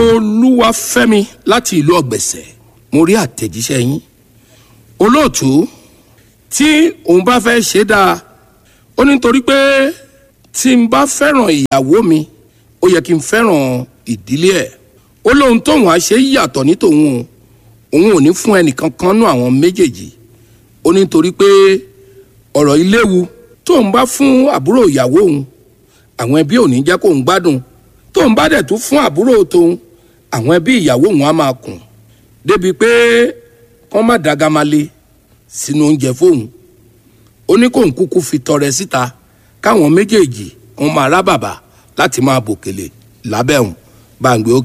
olúwafẹ́mi láti ìlú ọ̀gbẹ̀sẹ̀ mo rí àtẹ̀jíṣẹ́ yín olóòtú tí òun bá fẹ́ ṣe dáa ó ní nítorí pé tí n bá fẹ́ràn ìyàwó mi ó yẹ kí n fẹ́ràn ìdílé ẹ̀ ó lóun tóun á ṣe yàtọ̀ ní tòun o òun ò ní fún ẹnìkan kan nú àwọn méjèèjì ó ní nítorí pé ọ̀rọ̀ iléwu tóun bá fún àbúrò ìyàwó òun àwọn ẹbí ò ní jẹ́ kóun gbádùn tóun bá dẹ̀ tún fún àbúrò tóun àwọn ẹbí ìyàwó òun á máa kùn débi pé kọ́n má dagamale sínú oúnjẹ fóun ó ní kóun kúkú fi tọrẹ síta káwọn méjèèjì wọn máa rá bàbà láti máa bòkèlè lábẹ́ òun bá ń gbé ó